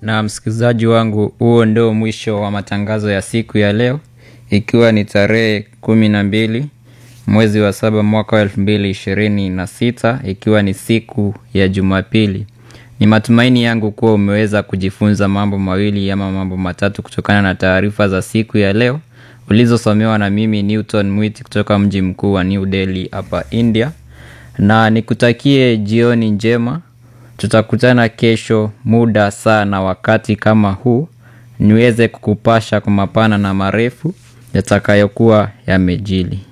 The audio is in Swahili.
Na msikilizaji wangu, huo ndio mwisho wa matangazo ya siku ya leo, ikiwa ni tarehe kumi na mbili mwezi wa saba mwaka wa elfu mbili ishirini na sita ikiwa ni siku ya Jumapili. Ni matumaini yangu kuwa umeweza kujifunza mambo mawili ama mambo matatu kutokana na taarifa za siku ya leo ulizosomewa na mimi Newton Mwiti kutoka mji mkuu wa New Delhi hapa India, na nikutakie jioni njema. Tutakutana kesho muda saa na wakati kama huu, niweze kukupasha kwa mapana na marefu yatakayokuwa yamejili.